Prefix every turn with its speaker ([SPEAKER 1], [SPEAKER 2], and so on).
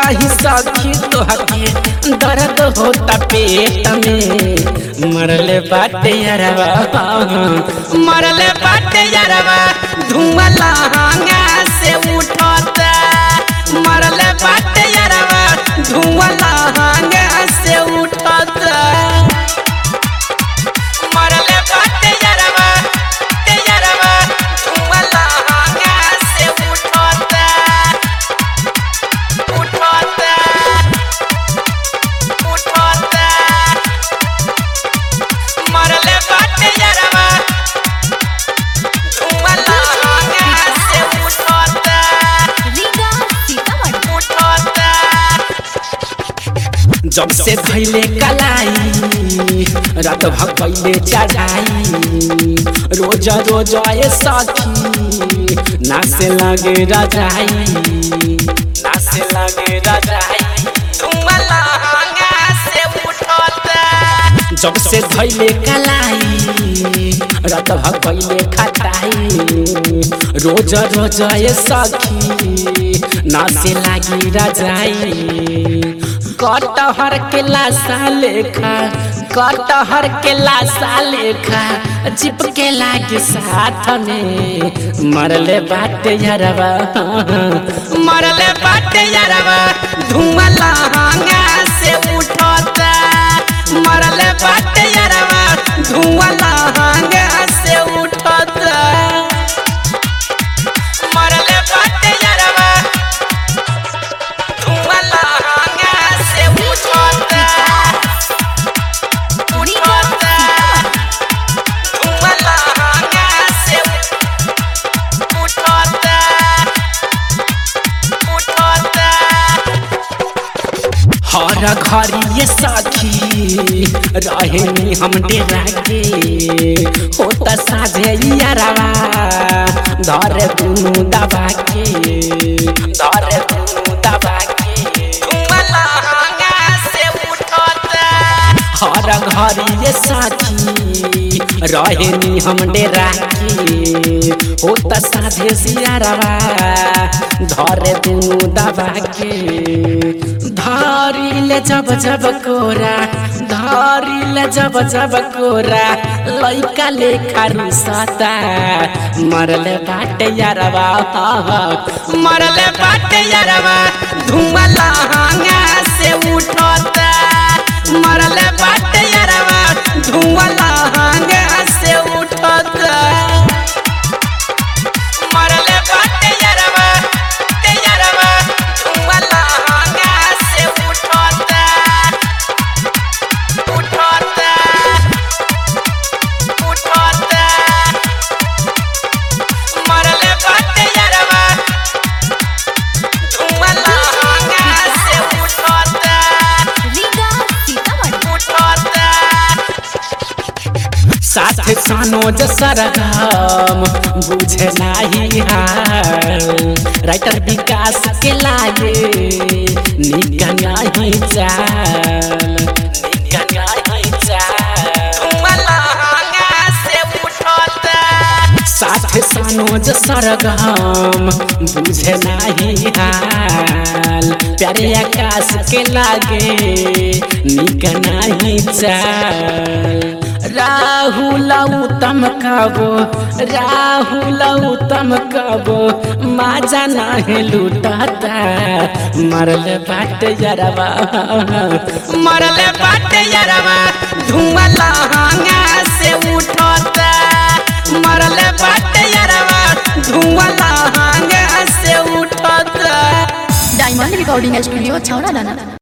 [SPEAKER 1] कही सखी तोहके दर्द होता पेट में मरले बाटे यारवा मरले बाटे यारवा धुआं लहंगा से उठता मरले बाटे यारवा धुआं लहंगा से उठता मरले बाटे यारवा ते यारवा धुआं लहंगा से उठता उठता उठता मरले बाटे यारवा धुआं लहंगा से उठता
[SPEAKER 2] रीगा सीतामढ़ी
[SPEAKER 1] उठता जब से धैले कलाई रात भकैले चढ़ाई रोज रोज आए सखी नासे लगे रजाई नासे लगे रजाई धुआं लहंगा से उठता जब से धैले कलाई रात भकैले खटाई रोज रोज आए सखी नासे लागी रजाई कटहर के लाशा लेखा कटहर के लाशा लेखा चिपके लागे साथ में मरले बाटे यारवा मरले बाटे यारवा धुआं लहंगा से उठता मरले बाटे यारवा धुआं लहंगा से उठता मरले बाटे यारवा धुआं लहंगा से उठता
[SPEAKER 2] रीगा सीतामढ़ी
[SPEAKER 1] धुआं लहंगा से उठता उठता हर घड़ी ये साथी रहे हम डेरा के होता साझे यारवा धर दुनू दबा के धर दुनू दबा के धुआं लहंगा से उठता हर घड़ी ये साथी रहे हम डेरा के होता साझे सियारवा धर दुनू दबा के धारी ले जब जब कोरा धारी ले जब जब कोरा लइका लेखा रुसता मरले बाटे यारवा मरले बाटे यारवा धुआं लहंगा से उठता मरले बाटे यारवा धुआं लहंगा से उठता मरले बाटे यारवा ते यारवा धुआं लहंगा से उठता उठता उठता मरले बाटे यारवा धुआं लहंगा से उठता
[SPEAKER 2] रीगा सीतामढ़ी
[SPEAKER 1] उठता साथ सनोज सरगम बुझे नाही हाल राइटर विकास के लागे निका नाही चाल निका नाही चाल धुआं लहंगा से उठता साथ सनोज सरगम बुझे नाही हाल प्यारे आकाश के लागे निक नाही चाल राहुल उत्तम कबो राहुल उत्तम कबो माजा नाही लूटता मरले बाट यरवा मरले बाट यरवा धुआं लहंगा से उठता मरले बाट यरवा धुआं लहंगा से उठता
[SPEAKER 2] डायमंड रिकॉर्डिंग स्टूडियो छौड़ा दाना